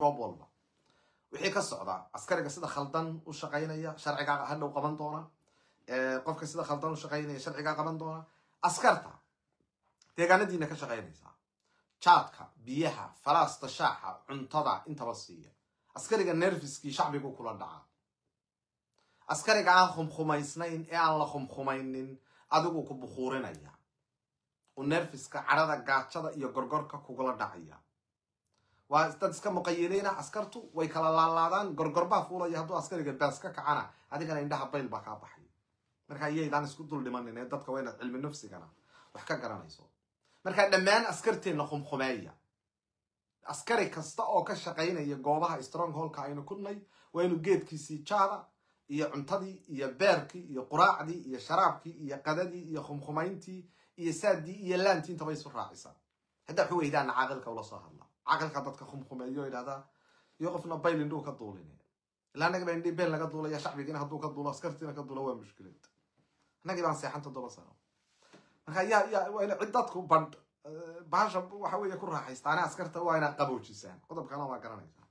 goob walba wixii ka socda askariga sida khaldan u shaqaynaya sharcigaa hadhow qaban doona qofka sida khaldan u shaqaynaya sharcigaa qaban doona askarta deegaanadiina ka shaqaynaysaa jaadka biyaha falaasta shaaxa cuntada intaba siiya askariga nerfiskii shacbigu kula dhaca askariga aan khumkhumaysnayn ee aan la khumkhumaynin adigu ku bukhuurinaya u nerfiska cadhada gaajada iyo gorgorka kugula dhacaya waa dad iska muqayiliina askartu way kala laalaadaan gorgorbaa fuulaya hadduu askariga baas ka kacana adigana indhaha bayl baa kaa baxay marka iyaydaan isku dul dhimanin ee dadka waa inaad cilmi nafsigana wax ka garanayso markaa dhammaan askarteenna khumkhumeeya askari kasta oo ka shaqaynaya goobaha strong holka aynu kudnay waa inuu geedkiisii jaada iyo cuntadii iyo beerkii iyo quraacdii iyo sharaabkii iyo qadadii iyo khumkhumayntii iyo saadii iyo laantii intaba isu raacisa haddaa waxu weydaana caaqilka ula soo hadla caaqilka dadka khumkhumeeyo idhahdaa iyo qofna bayl indhuu ka duulin ilaa annaga baa indhii beel laga duulaya shacbigiina hadduu ka duulo askartiina ka duulo waa mushkilad annagii baan seexan toddoba sano marka yaa yaa waa ina cid dadku badh bahasha waxa weeye ku raaxaystaane askarta waa inaad qaboojisaan qodobkana waa garanaysaa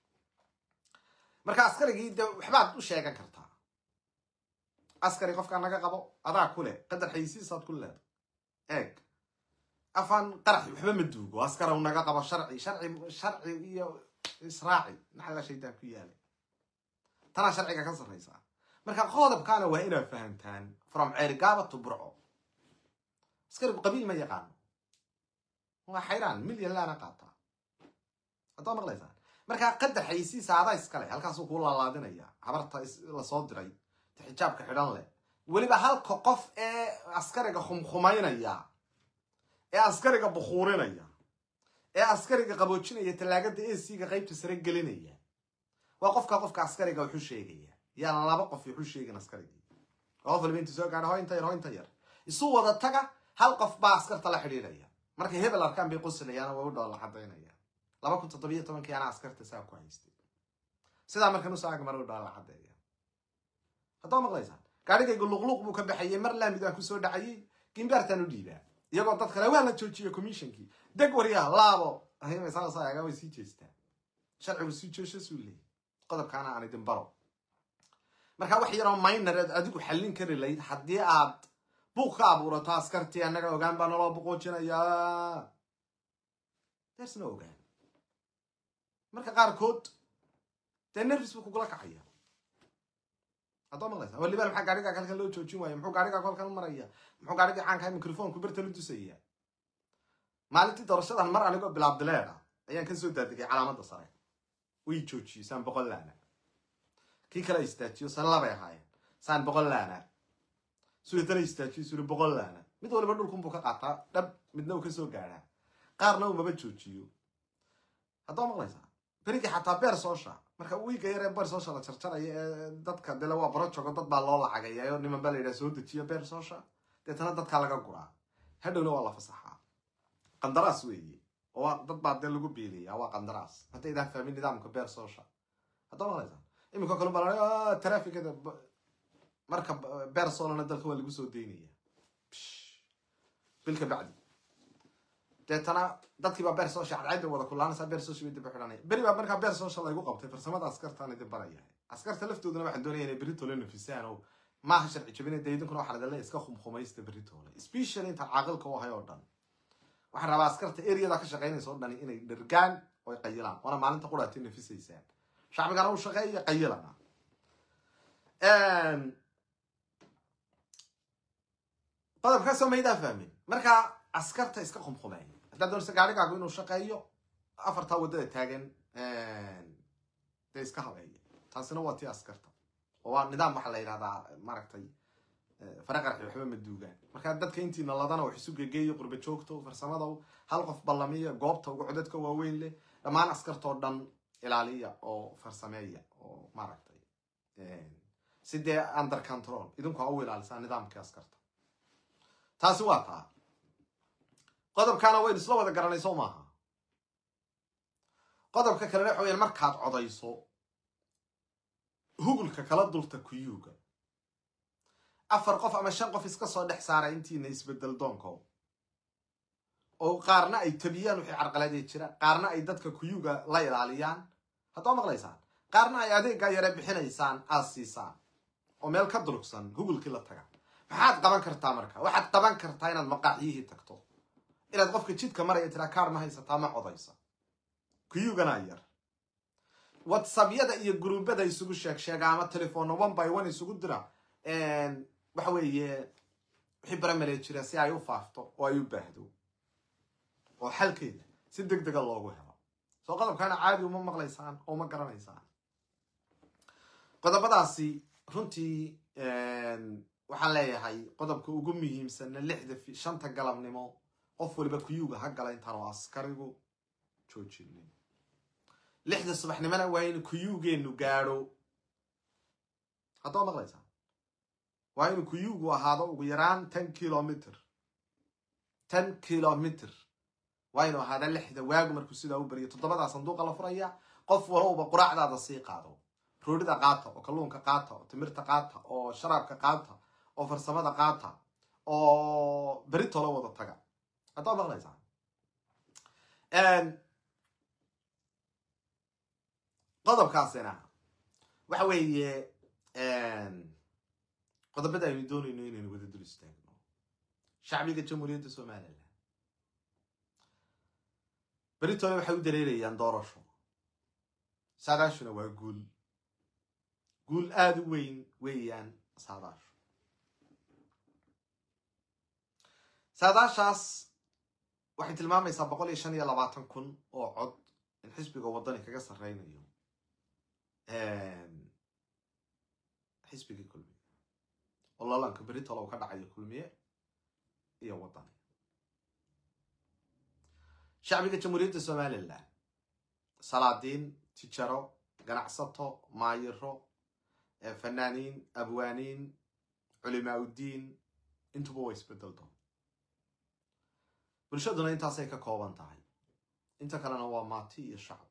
marka askarigii de waxbaad u sheegan kartaa askari qofkaa naga qabo adaa ku leh qadar xayisiisaad ku leeda eeg afaan qaraxi waxba ma duugo askaraw naga qabo sharci sharci sharci iyo israaci naxalla shaydaan ku yaalay tanaa sharciga ka sarraysaa marka qodobkaana waa inaad fahamtaan from ceerigaaba to burco askarigu qabiil ma yaqaano waa xayraan milyan laana qaataa haddaa maqlaysaan markaa qadar xayisiisa adaa iskale halkaasuu kuu laalaadinaya habarta lasoo diray ta xijaabka xidhan leh weliba halka qof ee askariga khumkhumaynaya ee askariga bukhuurinaya ee askariga qaboojinaya tallaagada esiga qaybta sare gelinaya waa qofka qofka askariga wuxu sheegaya yaan laba qof wuxu sheegin askarigii qof walba intu soo gaadha ho inta yar ho inta yar isu wada taga hal qof baa askarta la xidhiidhaya markay hebel arkaan bay qosilayaan waa u dhoola cadaynaya laba kun toddobiyo tobankii anaa askarta saa ku haystay sidaa markan usoo agmar u dhoola cadeeya haddaa maqlaysaan gaadhigaygu luqluuq buu ka baxayay mar laamidaan kusoo dhacayay gimbaartaan u dhiibaa iyagoo dad kale waa la joojiye commissionkii deg waryaa laabo saasaaga way sii jeestaa sharcigu sii jeeshasuu leeyay qodobkaana aan idin baro marka wax yaroo minor aad adigu xallin kari layd haddii aad buuq ka abuurato askartii annaga ogaan baa naloo buqoojinayaa dersna ogaan marka qaarkood dee nervis buu kugula kacaya haddoo maqlaysa waliba maxaa gaarigaa halkan loo joojin waaya muxuu gaarigaa kolkan maraya muxuu gaarigii caankahay microfonku berta la dusaya maalintii doorashadan mar anigoo bilaabdileed ah ayaan kasoo daadegay calaamadda sare way joojiyey saan boqol laana kii kale istaajiyo san labay ahaayeen saan boqol laana suletana istaajiyo suri boqol laana mid waliba dhulkunbuu ka qaataa dhab midna uu kasoo gaadhaa qaarna uu maba joojiyo haddoo maqlaysaa berigii xataa beer soosha marka wiiga yaree beer soosha la jarjaraya ee dadka dele waa borojogo dad baa loo lacagaya oo niman baa la yidhaha soo dejiya beer soosha deetana dadkaa laga guraa hadhowna waa la fasaxaa qandaraas weeye oo dad baa dee lagu biiliya waa qandaraas haddaydaan fahmin nidaamka beer soosha haddoo maqlaysaa iminka kale baa trafikada marka beer soolana dalka waa lagu soo daynaya bil ka bacdi deetana dadkii baa beer soosha cadcayda wada kulaanaysaa beer soosha bay dib u xidhanaya beri baa markaa beer soosha laygu qabtay farsamada askartaan idin barayahay askarta laftooduna waxaan doonaya inay beritoole nafisaan oo maaha sharci jabina dee idinkuna waxaa ladale iska khumkhumaysta beritoole specially intaan caaqilka u ahay oo dhan waxaan rabaa askarta eriyada ka shaqaynaysa oo dhani inay dhergaan oo ay qayilaan waana maalinta quraati nafisaysaan shacbigana u shaqeeya qayilana qodobkaasoo maydaan fahmin marka askarta iska khumkhumeeya haddaad doonaysa gaarigaagu inuu shaqeeyo afartaa waddada taagan dee iska habeeya taasina waa tii askarta oo waa nidaam waxaa la yidhahdaa maaragtay faraqarxi waxba ma duugaan markaa dadka intiina ladana wax isu gegeeyo qurba joogto farsamada hal qof ballamiya goobta ugu codadka waaweyn leh dhammaan askartoo dhan ilaaliya oo farsameeya oo maaragtay si dee under control idinku ha u ilaalisaa nidaamkii askarta taasi waa taa qodobkaana waynu isla wada garanay soo maaha qodobka kalena waxa weyaan markaad codayso hugulka kala dulta kuyuuga afar qof ama shan qof iska soo dhex saara intiina isbedel doonko oo qaarna ay tabiyaan wixii carqaladee jira qaarna ay dadka kuyuuga la ilaaliyaan haddaa maqlaysaan qaarna ay adeeggaa yare bixinaysaan aad siisaan oo meel ka durugsan googlekii la taga maxaad qaban kartaa marka waxaad qaban kartaa inaad maqaaxyihii tagto inaad qofka jidka maraya tiraa kaar ma haysataa ma codaysa kuyuganaa yar whatsappyada iyo gruubada isugu sheeg sheega ama telefoonna one by one isugu dira waxa weeye wixii baramale jira si ay u faafto oo ay u baahdo oo xalkeeda si deg dega loogu helo soo qodobkaana caadi uma maqlaysaan oo uma garanaysaan qodobadaasi runtii waxaan leeyahay qodobka ugu muhiimsanna lixda shanta galabnimo qof waliba kuyuga ha gala intaan oo askarigu joojinin lixda subaxnimona waa in kuyugeenu gaadho haddaa maqlaysaa waa inu kuyugu ahaado ugu yaraan ten kilomitr ten kilomitr waa inu ahaada lixda waagu markuu sidaa u bariyo toddobadaa sanduuqa la furaya qof walowba quraacdaada sii qaado roodhida qaata oo kalluunka qaata oo timirta qaata oo sharaabka qaata oo farsamada qaata oo beritolo wada taga haddaa maqlaysaa qodobkaasina waxa weeye qodobada aynu doonayno inaynu wada dul istaagno shacbiga jamhuuriyadda somalilan beritole waxay u dareerayaan doorasho saadaashuna waa guul guul aada u weyn weeyaan saadaashu saadaashaas waxay tilmaamaysaa boqol iyo shan iyo labaatan kun oo cod in xisbiga waddani kaga sarreynayo xisbigii kulmiye oo lalanka beritol u ka dhacayo kulmiye iyo waddani shacbiga jamhuuriyadda somalilan salaadiin tijaro ganacsato maayiro fanaaniin abwaaniin culimaa uddiin intuba way isbedeldo bulshaduna intaasay ka kooban tahay inta kalena waa maati iyo shacab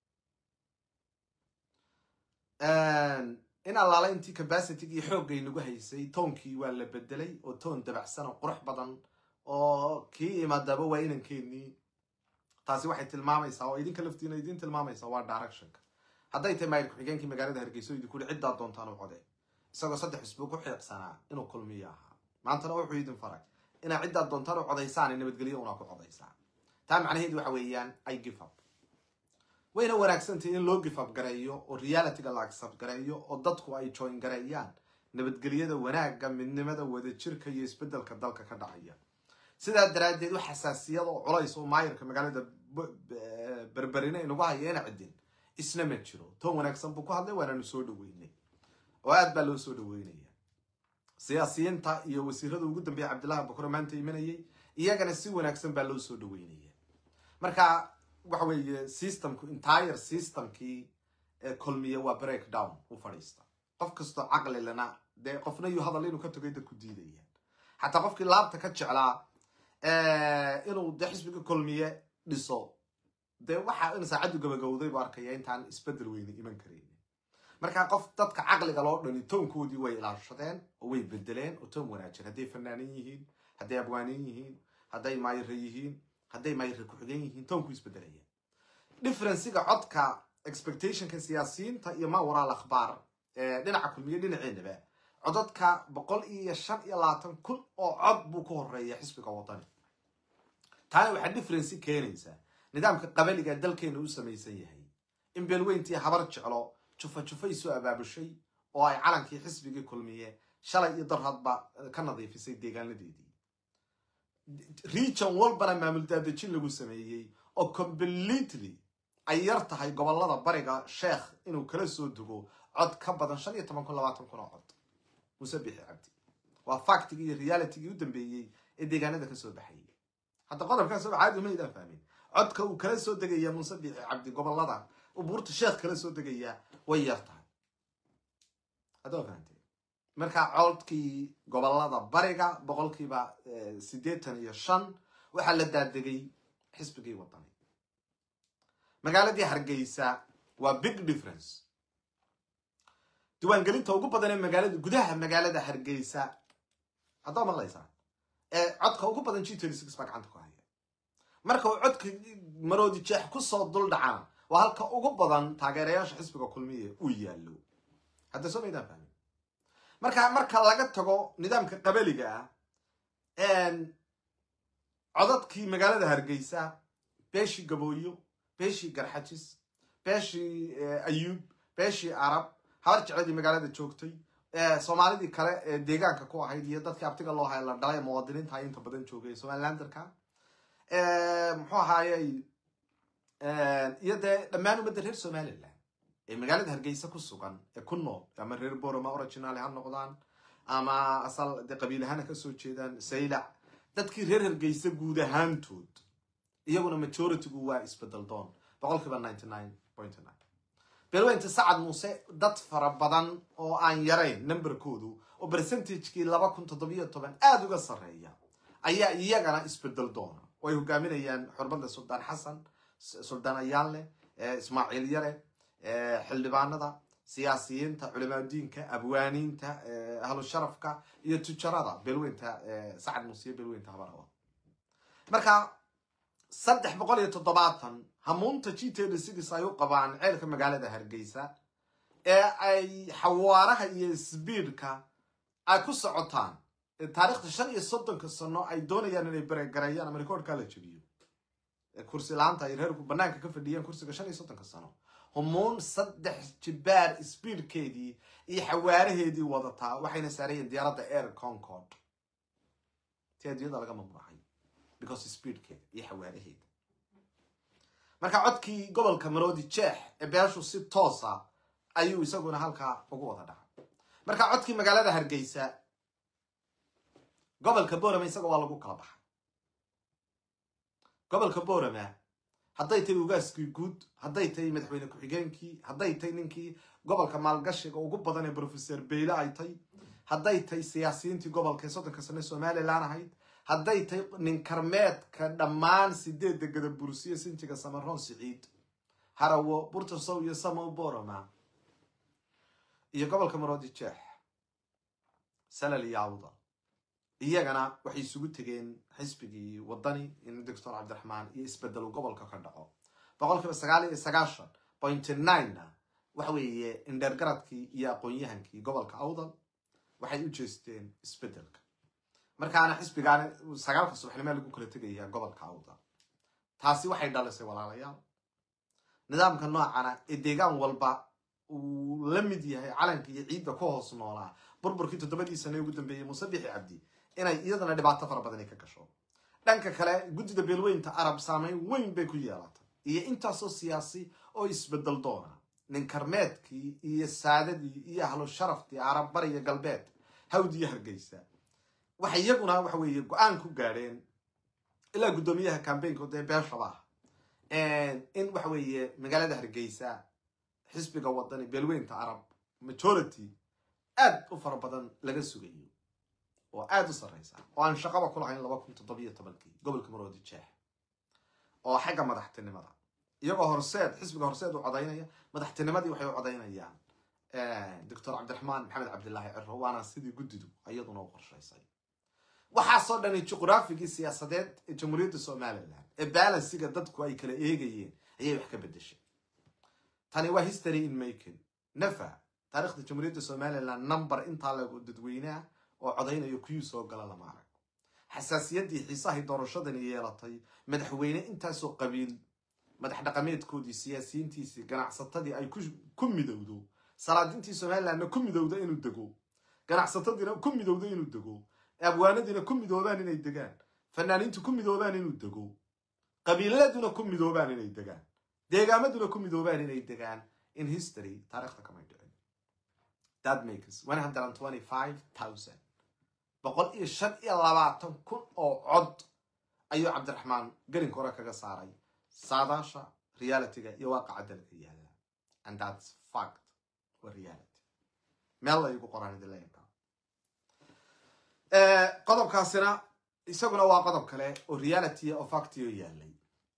in allaala intii capacityg iyo xooggay nagu haysay toonkii waa la bedelay oo toon dabacsan oo qurux badan oo kii imaadaba waa inankeenii taasi waxay tilmaamaysaa oo idinka laftiina idin tilmaamaysaa waa directionka hadday tahay maayir ku-xigeenkii magaalada hargeyso idinku uri ciddaa doontaan u code isagoo saddex xisbi ku xiiqsanaa inuu kulmiyo ahaa maantana wuxuu idin faray inaad ciddaad doontaan u codaysaan nabadgelyo unaa ku codaysaan taa macnaheedu waxa weeyaan i give up wayna wanaagsantahay in loo give up gareeyo oo realityga la accept gareeyo oo dadku ay join gareeyaan nabadgelyada wanaagga midnimada wadajirka iyo isbedelka dalka ka dhacaya sidaa daraaddeed wax xasaasiyad oo culays oo maayirka magaalada berberine inagu haya ina ciddin isna ma jiro toon wanaagsan buu ku hadlay waananu soo dhaweynay oo aad baa loo soo dhaweynaya siyaasiyiinta iyo wasiirada ugu dambeeya cabdillahi bakure maanta imanayay iyagana si wanaagsan baa loo soo dhaweynaya marka waxa weeye systemku entire systemkii kulmiye waa break down u fadhiista qof kastoo caqli lana dee qofna yuu hadal inuu ka tagay dadku diidayaan xataa qofkii laabta ka jeclaa inuu de xisbiga kulmiye dhiso dee waxa in saacaddu gabagowday bu arkaya intaan isbedel weyne iman karaynin markaa qof dadka caqliga loo dhani toonkoodii way ilaashadeen oo way bedeleen oo toon wanaajin hadday fanaanin yihiin hadday abwaanin yihiin hadday maayire yihiin hadday maayire ku-xigeen yihiin toonku isbedelaya differenciga codka expectationka siyaasiyiinta iyo ma waraal akhbaar dhinaca kulmiye dhinaceenaba codadka boqol iyo shan iyo labaatan kun oo cod buu ku horeeya xisbiga waddani taana waxaa differenci keenaysaa nidaamka qabaliga dalkeena u samaysan yahay in beelweyntii habar jeclo jufa jufay soo abaabushay oo ay calankii xisbigii kulmiye shalay iyo darhadba ka nadiifisay deegaanadeedii region walbana maamul daadejin lagu sameeyey oo completely ay yar tahay gobolada bariga sheekh inuu kala soo dugo cod ka badan shan iyo toban kun labaatan kun oo cod muse bixi cabdi waa factigii iyo realitygii u dambeeyey ee deegaanada kasoo baxayay hadda qodobkaas ba caadi uma idaan fahmin codka uu kala soo degaya muse bixi cabdi gobolada uu buurta sheekh kala soo degaya way yar tahay hadda waa fahamtee marka codkii gobolada bariga boqolkiiba siddeetan iyo shan waxaa la daadegay xisbigii waddani magaaladii hargeysa waa big difference diiwaangelinta ugu badan ee magaalada gudaha magaalada hargeysa haddaa maqlaysaa ee codka ugu badan g thirty six baa gacanta ku haya marka uu codka maroodi jeex kusoo dul dhacana waa halka ugu badan taageerayaasha xisbiga kulmiye uu yaallo hadda soo maydaan fahmin marka marka laga tago nidaamka qabaliga ah codadkii magaalada hargeysa beeshii gabooyo beeshii garxajis beeshii ayuub beeshii arab habar jecladii magaalada joogtay soomaalidii kale ee deegaanka ku ahayd iyo dadkii abtiga loo haya la dhalay muwaadiniinta inta badan joogay somalilanderka muxuu ahaayey iyo dee dhammaan ummadda reer somaliland ee magaalada hargeysa ku sugan ee ku nool ama reer boroma original ha noqdaan ama asal dee qabiil ahaana kasoo jeedaan saylac dadkii reer hargeysa guud ahaantood iyaguna majoritygu waa isbedel doon boqolkiiba ninety nine point nine beelweynta sacad muuse dad fara badan oo aan yarayn numberkoodu oo percentagekii laba kun toddobiyo toban aada uga sarreeya ayaa iyagana isbedel doona oo ay hogaaminayaan xurmada suldaan xasan suldaan ayaanle ismaaciil yare xildhibaanada siyaasiyiinta culimaadiinka abwaaniinta ahlu sharafka iyo tujarada beelweynta sacad muuse iyo beelweynta habarawa marka saddex boqol iyo toddobaatan hamuunta g td sidis ay u qabaan ceelka magaalada hargeysa ee ay xawaaraha iyo sbiidka ay ku socotaan taarikhda shan iyo soddonka sano ay doonayaan inay beregareeyaan ama rekoordkaa la jebiyo kursi la-aanta ay reerku banaanka ka fadhiyaan kursiga shan iyo soddonka sano humuun saddex jibaar sbiidkeedii iyo xawaaraheedii wadataa waxayna saarayeen diyaaradda air concord ti adduunyada laga mamnuucay because speedkeeda iyo xawaaraheeda marka codkii gobolka maroodi jeex ee beeshu si toosa ayuu isaguna halkaa ugu wada dhacay marka codkii magaalada hargeysa gobolka borama isaga waa lagu kala baxay gobolka borama hadday tahay ugaaskii guud hadday tahay madaxweyne ku-xigeenkii hadday tahay ninkii gobolka maalgashiga ugu badan ee professor beyle ay tay hadday tahay siyaasiyiintii gobolka ee soddonka sane somalilan ahayd hadday tahay nin karmeedka dhammaan sideedda gadabursiyo sinjiga samaroon siciid harawo burtasow iyo samow boroma iyo gobolka maroodi jeex salal iyo awda iyagana waxay isugu tegeen xisbigii waddani in doctor cabdiraxmaan iyo isbedelu gobolka ka dhaco boqolkiiba sagaal iyo sagaashan point ninena waxa weeye indheergaradkii iyo aqoon-yahankii gobolka awdal waxay u jeesteen isbedelka markaana xisbigaana sagaalka subaxnimo lagu kala tegayaa gobolka awdal taasi waxay dhalisay walaalayaal nidaamka noocana ee deegaan walba uu la mid yahay calanka iyo ciidda ku hoos noolaa burburkii toddobadii sane ugu dambeeyey muuse bixi cabdi inay iyadana dhibaato fara badani ka gasho dhanka kale guddida beelweynta arab saameyn weyn bay ku yeelatay iyo intaasoo siyaasi oo isbedel doona nin karmeedkii iyo saadadii iyo ahlu sharaftii arab bariya galbeed hawd iyo hargeysa waxay iyaguna waxa weeye go-aan ku gaadheen ilaa guddoomiyaha cambaynka dee beeshaba ah in waxa weeye magaalada hargeysa xisbiga wadani beelweynta arab majority aad u fara badan laga sugayo oo aada u sarreysa oo aan shaqaba ku lahayn laba kun toddobiyo tobankii gobolka maroodi jeex oo xagga madaxtinimada iyagoo horseed xisbiga horseed u codaynaya madaxtinimadii waxay u codaynayaan doctor cabdiraxmaan maxamed cabdilaahi ciro waana sidii guddidu iyaduna u qorshaysay waxaasoo dhani juqraafigii siyaasadeed ee jamhuuriyadda somalilan ee balansiga dadku ay kala eegayeen ayay wax ka bedeshay tani waa history in making nafa taarikhda jamhuuriyadda somalilan number intaa lagu dadweynaha oo codaynayo kuyuu soo gala lama arag xasaasiyaddii xiisahay doorashadani yeelatay madaxweyne intaasoo qabiil madax dhaqameedkoodii siyaasiyiintiisii ganacsatadii ay ku midowdo salaadintii somalilandna ku midowda inuu dego ganacsatadiina ku midowda inuu dego abwaanadiina ku midoobaan inay degaan fanaaniintu ku midoobaan inuu dego qabiiladuna ku midoobaan inay degaan deegaamaduna ku midoobaan inay degaan in history taarikhda kamay dhicin that makes one hundred and twenty five thousand boqol iyo shan iyo labaatan kun oo cod ayuu cabdiraxmaan gelinka hore kaga saaray saadaasha realityga iyo waaqaca dalka yaalla and that's fact wa reality meel la igu qoran idinleynka qodobkaasina isaguna waa qodob kale oo reality oo factio yaalay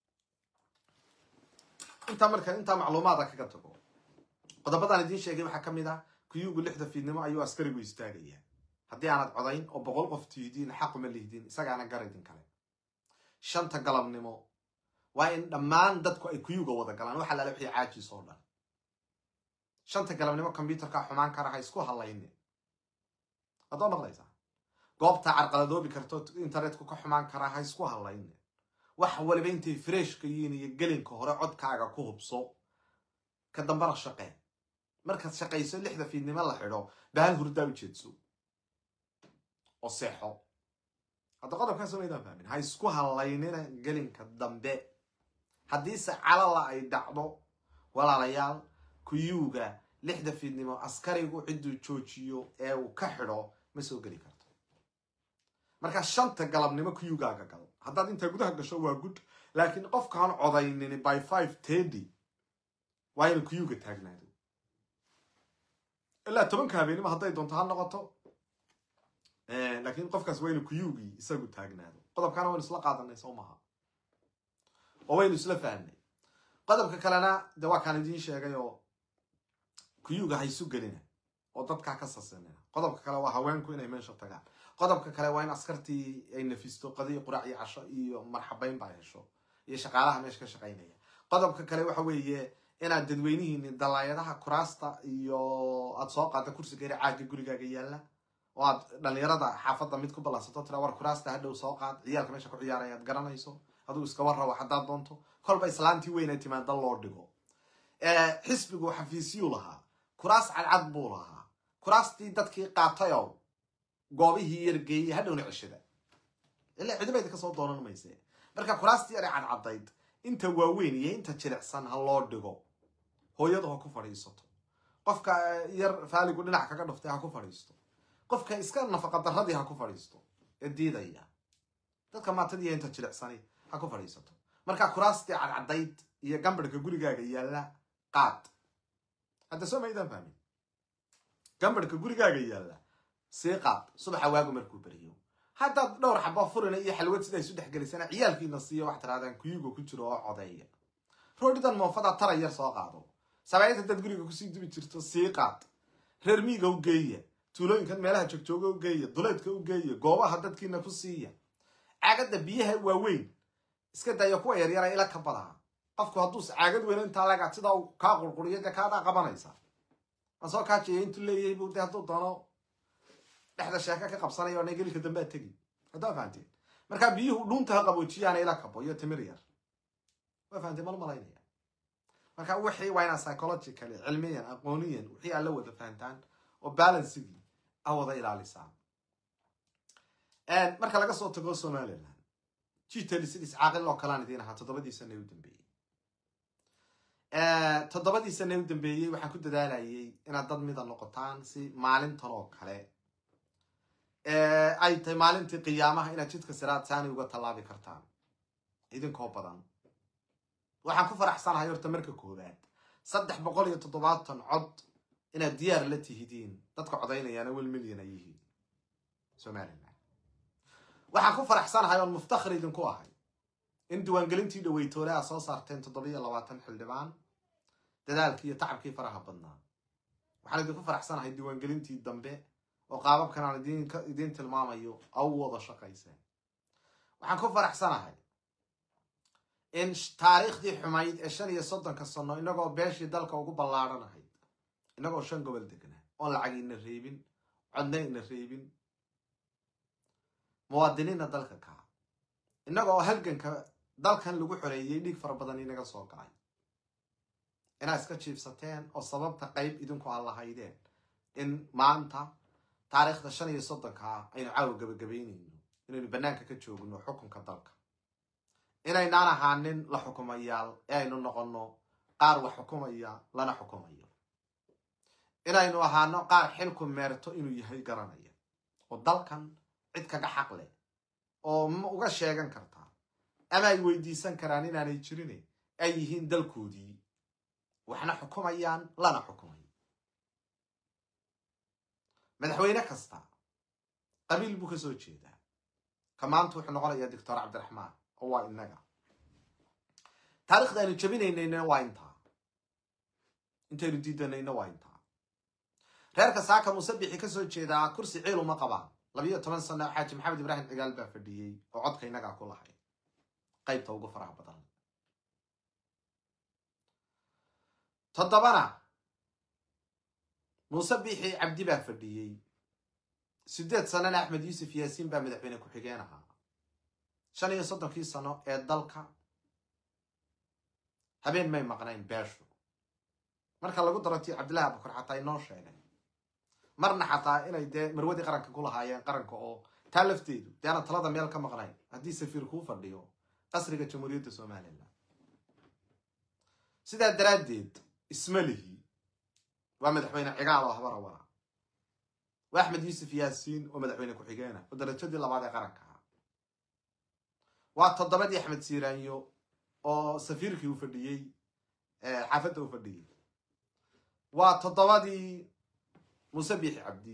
intaa marka intaa macluumaada kaga tago qodobadan idiin sheegay waxaa ka mid ah kuyuugu lixda fiidnimo ayuu askarigu istaagayaa haddii aanad codayn oo boqol qof tihidiin xaquma lihdin isagaana gar idin kale shanta galabnimo waa in dhammaan dadku ay kuyuga wada galaan waxa laala wixii caajiis oo dhan shanta galabnimo kombyuterka xumaan kara ha isku hadlaynin waddoo noqdaysaa goobta carqaladoobi karto internetku ka xumaan karaa ha isku hadlaynin wax waliba intay freshka yihiin iyo gelinka hore codkaaga ku hubso ka dambana shaqee markaad shaqayso lixda fiidnimo la xidho bahal hurdaa u jeedso oo seexo hadda qodobkaas maydaan fahmin ha isku hadlaynina gelinka dambe haddiise calala ay dhacdo walaalayaal kuyuuga lixda fiidnimo askarigu cidduu joojiyo ee uu ka xidho ma soo geli karto markaa shanta galabnimo kuyugaaga gal haddaad intaa gudaha gasho waa good laakiin qofkaan codaynin by five tedy waa inu kuyuga taagnaado ilaa tobanka habeenimo hadday doonto ha noqoto laakiin qofkaas waa inu kuyugii isagu taagnaado qodobkaana waynu isla qaadanay soo maha oo waynu isla fahnay qodobka kalena de waa kaan idiin sheegay oo kuyuga ha isu gelina oo dadkaa ka sasinina qodobka kale waa haweenku inay meesha tagaan qodobka kale waa in askartii ay nafisto qadiyo quraac iyo casho iyo marxabayn baa hesho iyo shaqaalaha meesha ka shaqaynaya qodobka kale waxa weeye inaad dadweynihiini dalaayadaha kuraasta iyo aad soo qaada kursiga ere caaga gurigaaga yaalla oo aad dhalinyarada xaafadda mid ku ballansato tira war kuraasta hadhow soo qaad ciyaalka meesha ku ciyaaraya aad garanayso aduu iska warrabo haddaad doonto kolba islaantii weyn ay timaada loo dhigo xisbigu xafiisyuu lahaa kuraas cadcad buu lahaa kuraastii dadkii qaatayow goobihii yargeeyey hadhowna ceshada ilaa cidibayda kasoo doonan mayse marka kuraastii yare cadcadayd inta waaweyn iyo inta jilicsan ha loo dhigo hooyadu ha ku fadhiisato qofka yar faaligu dhinac kaga dhuftay ha ku fadhiisto qofka iska nafaqa daradii ha ku fadhiisto ee diidaya dadka maatadiiyo inta jilicsani ha ku fadhiisato marka kuraastii cadcadayd iyo gambadhka gurigaaga yaalla qaad hadda soo maydaan fahmin gambadhka gurigaaga yaalla sii qaad subaxa waagu markuu beriyo haddaad dhowr xaba furina iyo xalwad sidaa isu dhexgelisana ciyaalkiina siiyo wax tirahdaan kuyuga ku jiro oo codeeya roodhidan moofada tara yar soo qaado sabaayad haddaad guriga kusii dubi jirto sii qaad reer miiga u geeya tuulooyinkan meelaha joogjooga u geeya duleedka u geeya goobaha dadkiina ku siiya caagadda biyaha waaweyn iska daya kuwa yaryara ila ka badaha qofku hadduus caagad weyn intaa laga sidaa uu kaa qurquriyo dee kaadaa qabanaysa aan soo kaajiya intuu leeyahay buu de hadduu doono dhexda sheeka ka qabsanaya ona gelika dambe ad tegi haddaa fahanteen markaa biyuhu dhuunta ha qaboojiyaana ila kabo iyo timir yar waa fahanteen mal malaynaya marka wixii waa inaa psychologically cilmiyan aqooniyan wixii aad la wada fahantaan oo balansigii a wada ilaalisaan marka laga soo tago somaliland gtlcds caaqil oo kalaan idiin ahaa toddobadii sana u dambeeyey toddobadii sana u dambeeyey waxaan ku dadaalayay inaad dad mida noqotaan si maalintan oo kale ay tahay maalintii qiyaamaha inaad jidka siraad saani uga tallaabi kartaan idinkoo badan waxaan ku faraxsanahay horta marka koowaad saddex boqol iyo toddobaatan cod inaad diyaar la tihidiin dadka codaynayaana wel milyan ay yihiin somaliland waxaan ku faraxsanahay oon muftakhir idinku ahay in diiwaangelintii dhaweytoole aad soo saarteen toddobiyo labaatan xildhibaan dadaalkii iyo tacabkii faraha badnaa waxaan idinku faraxsanahay diiwaangelintii dambe oo qaababkan aan idiin tilmaamayo au wada shaqayseen waxaan ku faraxsanahay in taariikhdii xumayd ee shan iyo soddonka sano inagoo beeshii dalka ugu ballaaranahayd inagoo shan gobol degnaa oon lacag ina reebin codna ina reebin muwaadiniinna dalka kaa innagoo halganka dalkan lagu xoreeyey dhiig fara badan inaga soo galay inaad iska jiibsateen oo sababta qayb idinku aan lahaydeen in maanta taariikhda shan iyo soddonkaa aynu caawa gabagabaynayno inaynu bannaanka ka joogno xukunka dalka inaynaan ahaanin la xukumayaal ee aynu noqonno qaar wax xukumaya lana xukumayo inaynu ahaano qaar xilku meerto inuu yahay garanaya oo dalkan cid kaga xaq leh oo ma uga sheegan kartaa ama ay weydiisan karaan inaanay jirin ay yihiin dalkoodii waxna xukumayaan lana xukumayo madaxweyne kasta qabiil buu ka soo jeedaa ka maanta wuxuu noqonayaa doctor cabdiraxmaan oo waa innaga taarikhda aynu jabinaynayna waa intaa intaynu diidanayna waa intaa reerka saaka musabixi ka soo jeedaa kursi ciil uma qabaan labiyo toban sano xaaji maxamed ibraahim cigaal baa fadhiyey oo codka innagaa ku lahay qaybta ugu faraha badan toddobana muuse biixi cabdi baa fadhiyey siddeed sanana axmed yuusuf yaasiin baa madaxweyne ku-xigeen ahaa shan iyo soddonkii sano ee dalka habeen may maqnayn beeshu marka lagu daro tii cabdillahi abukar xataa inoo sheegay marna xataa inay dee marwadii qaranka ku lahaayeen qaranka oo taa lafteedu dee ana talada meel ka maqnayn haddii safiir kuu fadhiyo qasriga jamhuuriyadda somalilan sidaa daraaddeed isma lihi waa madaxweyne cigaal oo habara wara waa axmed yuusuf yaasiin oo madaxweyne ku-xigeena oo darajadii labaad ee qaranka ah waa toddobadii axmed siiraanyo oo safiirkii u fadhiyey xaafadda u fadhiyey waa toddobadii muuse biixi cabdi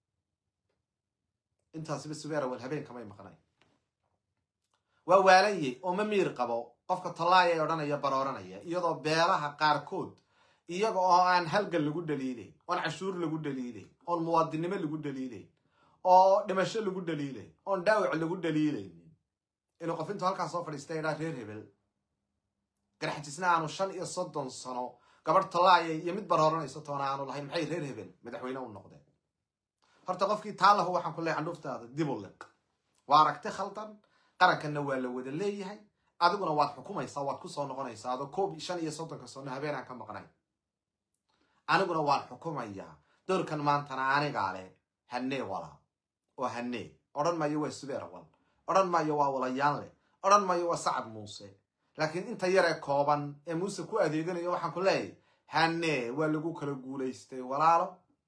intaasiba subeerawal habeenkamay maqnay waa waalanye oo ma miir qabo qofka tallaaya ee odhanaya barooranaya iyadoo beelaha qaarkood iyaga oo aan halgan lagu dhaliilayn oon cashuur lagu dhaliilayn oon muwaadinnimo lagu dhaliilayn oo dhimasho lagu dhaliilayn oon dhaawac lagu dhaliilaynin inuu qof intuu halkaas soo fadhiista idhaa reer hebel garaxjisna aanu shan iyo soddon sano gabadh tallaaya iyo mid barooranayso toona aanu lahayn maxay reer hebel madaxweyne u noqdeen horta qofkii taa lahu waxaan ku leehay candhuuftaada dib u liq waa aragti khaldan qarankanna waa la wada leeyahay adiguna waad xukumaysaa waad kusoo noqonaysaa adoo koob shan iyo soddonka sano habeenaan ka maqnayn aniguna waan xukumayaa doorkan maantana anigaa leh hanee wala oo hanee odhan maayo waa subeer wal odhan maayo waa walayaan leh odhan maayo waa sacad muuse laakiin inta yaree kooban ee muuse ku adeeganayo waxaan ku leeyahay hanee waa lagu kala guulaystay walaalo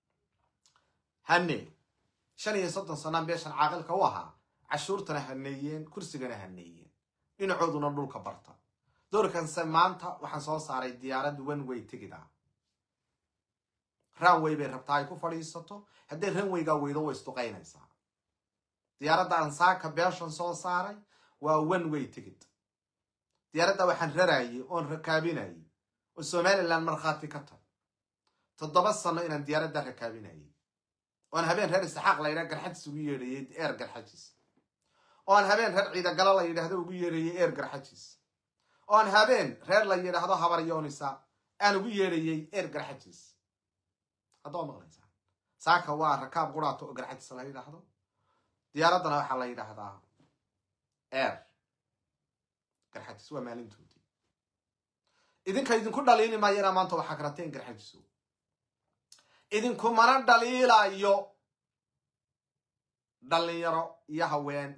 hanee shan iyo soddon sanaan beeshan caaqilka u ahaa cashuurtana haneeyeen kursigana haneeyeen dhinacooduna dhulka barta doorkanse maanta waxaan soo saaray diyaarad one way tigid ah ranway bay rabtaa ay ku fadhiisato hadday ranwaygaa weydo way isduqaynaysaa diyaaradda ansaaka beeshan soo saaray waa one way tigid diyaaradda waxaan rarayay oon rakaabinayay oo somalilan markhaati ka tahay toddoba sano inaan diyaaradda rakaabinayay oon habeen reer isxaaq la yidhaha garxajis ugu yeedhayay eer garxajis oon habeen reer ciidagalo la yidhaahdo ugu yeedhayay eer garxajis oon habeen reer la yidhaahdo habaryoonisa aan ugu yeedhayay eer garxajis haddaad maqlaysaa saaka waa rakaab quraato oo garxajis la yidhaahdo diyaaraddana waxaa la yidhaahdaa eer garxajis waa maalintoodii idinka idinku dhaliili maayo inaa maanta waxaa karateen garxajiso idinkumana dhaliilayo dhalinyaro iyo haween